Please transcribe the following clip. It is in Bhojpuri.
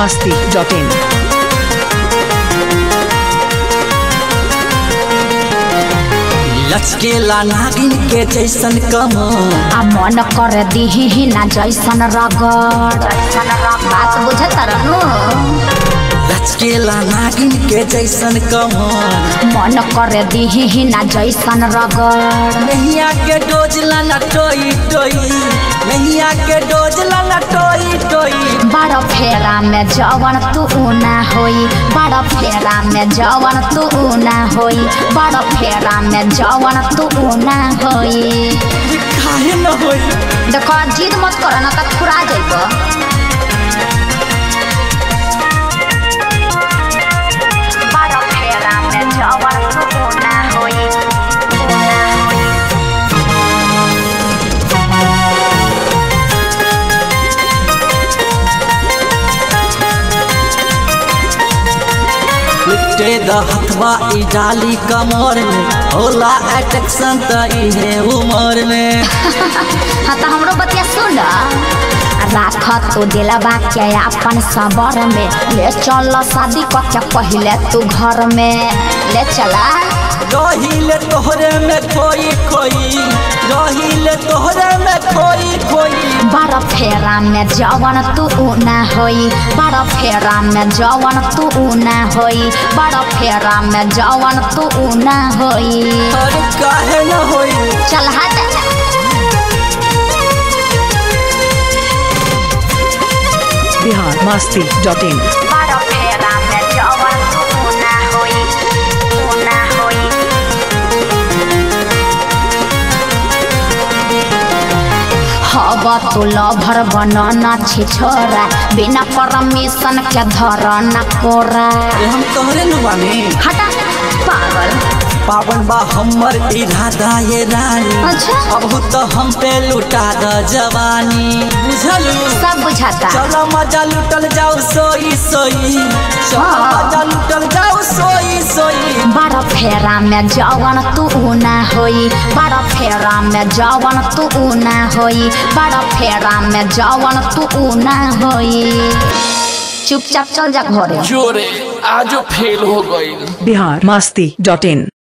masti.in. लचकेला नागिन के जैसन कमर आ मन कर दिही ना जैसन रगड़ बात बुझत रहनु लचकेला नागिन के जैसन कमर मन कर दिही ना जैसन रगड़ नैया के डोजला न टोई टोई नैया के डोजला न टोई टोई बड़ फेरा में जवन तू ना होई बड़ फेरा में जवन तू ना होई बड़ फेरा में जवन तू ना होई काहे न होई देखो जिद मत कर ना तक फुरा जाइबो बड़ फेरा में जवन तू ना होई ना होई लुटे द हथवा ई डाली कमर में होला एट्रैक्शन त इहे उमर में हाँ तो हमरो बतिया सुन राख तू दिलबा के अपन सबर में ले चल शादी क के पहले तू घर में ले चला रहिले तोहरे में खोई खोई रहिले तोहरे में खोई खोई बड़ फेरा में जवन तू ना होई बड़ फेरा में जवन तू ना होई बड़ फेरा में जवन तू ना होई अरे काहे न होई चल हट Bihar masti.in. बड़ फेरा में जवन तू ना होई तू ना होई हब तू लभर बनना छी छोरा बिना परमिशन के धर न कोरा ए हम तोहरे न बानी हटा पागल पावन बा हमर इरादा ये रानी अच्छा अब तो हम पे लुटा द जवानी बुझलू सब बुझाता चलो मजा लुटल जाओ सोई सोई चलो हाँ। मजा लुटल जाओ सोई सोई बड़ फेरा में जवन तू ना होई बड़ फेरा में जवन तू ना होई बड़ फेरा में जवन तू ना होई चुपचाप चल जा घरे जोरे आजो फेल हो गई Bihar masti.in.